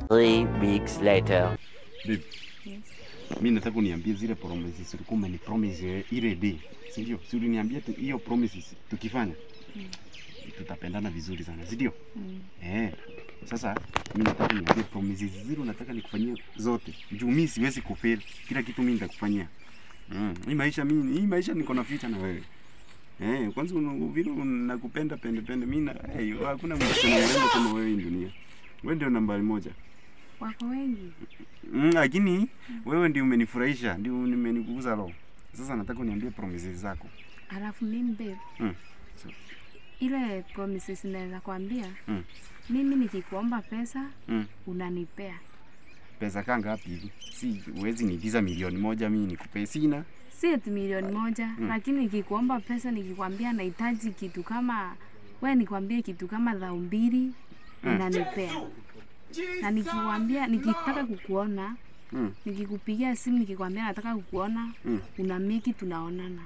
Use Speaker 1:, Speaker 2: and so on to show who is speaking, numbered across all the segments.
Speaker 1: Three weeks later.
Speaker 2: Babe, mi nataka uniambie zile promises ulikuwa umeni promise ile day, si ndio? Si uliniambia tu hiyo promises tukifanya tutapendana vizuri sana, si ndio?
Speaker 3: Mm.
Speaker 2: Eh. Sasa mi nataka niambie promises zile unataka nikufanyie zote. Juu mi siwezi kufail. Kila kitu mi nitakufanyia. Mm. Hii maisha mi hii maisha niko na future na wewe. Eh, kwanza una- vile nakupenda pende pende mimi na hey, hakuna msichana mrembo kama wewe hii dunia. Wewe ndio nambari moja.
Speaker 3: Wako wengi.
Speaker 2: Mm, lakini wewe ndio umenifurahisha, ndio nimenikuguza roho. Sasa nataka uniambie promises zako.
Speaker 3: Alafu mimi babe,
Speaker 2: Mm. So,
Speaker 3: ile promises naweza kwambia
Speaker 2: Mm.
Speaker 3: mimi nikikuomba pesa
Speaker 2: mm.
Speaker 3: unanipea.
Speaker 2: Pesa kaa ngapi hivi? Si huwezi niigiza milioni moja mimi nikupe sina.
Speaker 3: Si eti milioni moja
Speaker 2: Mm.
Speaker 3: lakini nikikuomba pesa nikikwambia nahitaji kitu kama we nikwambie kitu kama dhao mbili
Speaker 2: Mm.
Speaker 3: unanipea. Na nikikwambia nikitaka kukuona
Speaker 2: Mm.
Speaker 3: nikikupigia simu nikikwambia nataka kukuona
Speaker 2: Mm.
Speaker 3: una meki tunaonana.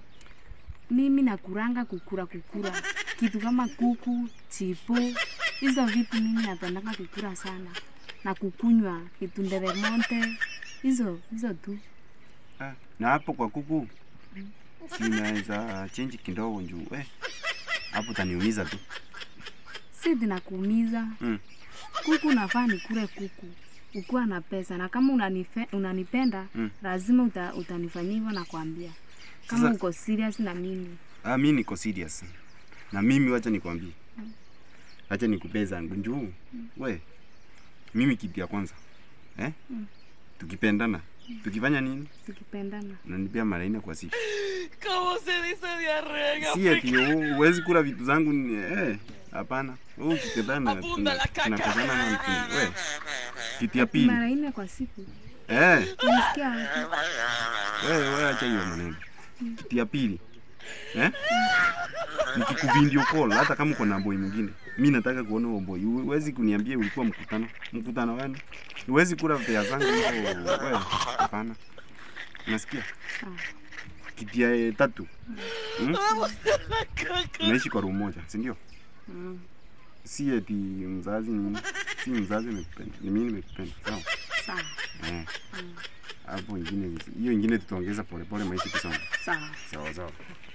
Speaker 3: Mimi nakuranga kukura kukura kitu kama kuku, chipo, hizo vitu mimi napendanga kukura sana na kukunywa kitu nderemonte, hizo hizo tu.
Speaker 2: Ah, na hapo kwa kuku sinaweza change kidogo njuu eh, hapo utaniumiza tu.
Speaker 3: Si zinakuumiza
Speaker 2: Mm.
Speaker 3: kuku, nafaa nikule kuku ukiwa na pesa, na kama unanife, unanipenda
Speaker 2: Mm.
Speaker 3: lazima uta, utanifanyia hivyo, nakwambia kama
Speaker 2: Sasa-
Speaker 3: uko serious na mimi.
Speaker 2: Ah, mimi niko serious. Na mimi wacha nikwambie. Wacha nikupee zangu njuu. We. Mimi kitu ya kwanza. Eh?
Speaker 3: Mm.
Speaker 2: Tukipendana. Tukifanya nini?
Speaker 3: Tukipendana
Speaker 2: Unanipea mara nne kwa siku.
Speaker 4: ¿Cómo se dice diarrea en
Speaker 2: Si eti
Speaker 4: africano?
Speaker 2: hu- huwezi kula vitu zangu ni- eh, hapana. Wewe ukipendana
Speaker 4: Abunda
Speaker 2: tuna-
Speaker 4: la caca.
Speaker 2: tunakosana na tuna- we. Kitu ya pili.
Speaker 3: mara nne kwa siku,
Speaker 2: Eh,
Speaker 3: unasikia wapi?
Speaker 2: wewe wewe acha hiyo maneno. Kitu ya pili. Eh? Nikikuvideo call hata kama uko na boy mwingine. Mimi nataka kuona huo boy. Huwezi kuniambia ulikuwa mkutano. Mkutano gani? Huwezi kula pesa zangu hivyo. Wewe hapana. Unasikia?
Speaker 3: Sawa.
Speaker 2: Kitu ya eh, tatu. Hmm? Unaishi kwa room moja, si ndio?
Speaker 3: Mm.
Speaker 2: Si eti mzazi ni si mzazi amekupenda. Ni mimi nimekupenda. Sawa?
Speaker 3: Sawa
Speaker 2: Eh. Hapo ingine hiyo ingine tutaongeza polepole maisha kusoma.
Speaker 3: sawa.
Speaker 2: Sawa sawa.